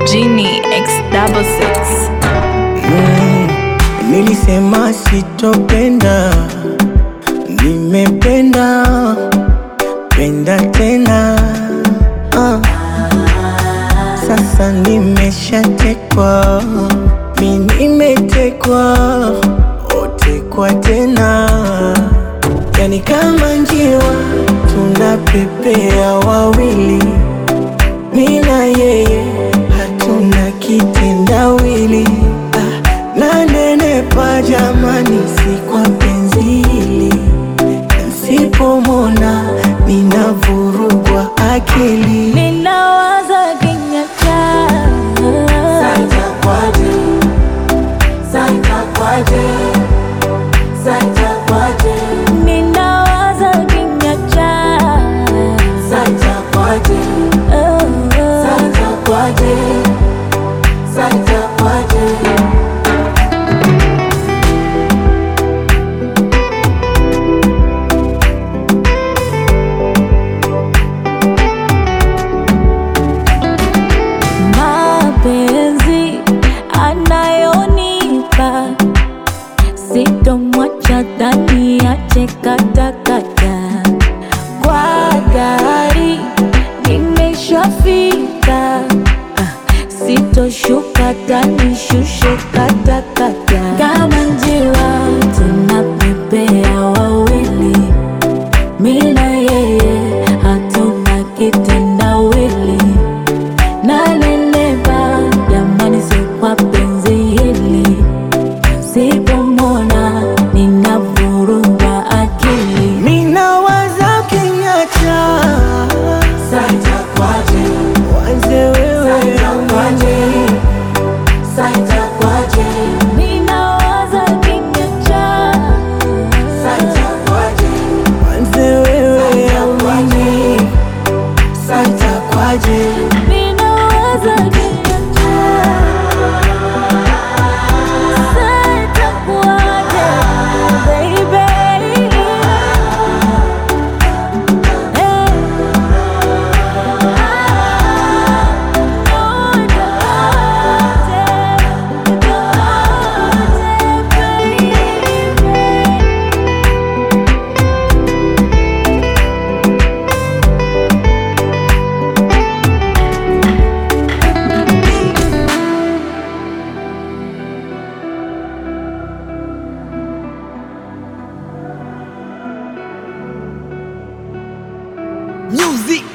Genie X double six. Nilisema sitopenda, nimependa penda tena ah. Sasa nimeshatekwa, mi nimetekwa, otekwa tena, yani kama njiwa tunapepea wawili, mi na yeye hatuna kitendawili ah, nanenepa jamani, si kwa penzi hili Nsipomona ninavurugwa akili Ninawaza kinyacha Ninawaza kinyacha mapenzi anayonipa sitomwacha dhani ache katakata kwa gari nimeshafika Ah, sitoshuka tanishushe katakata kama njiwa tunapepea wawili mi na yeye hatuna kitendawili nanenepa jamani, si kwa penzi hili, sipomona ninavurugwa akili. Minawaza kinyacha wanze wewe amani Ninawaza kinyacha, wanze wewe amani santa kwaje ninawaza kinyacha, sitakuacha baby. Music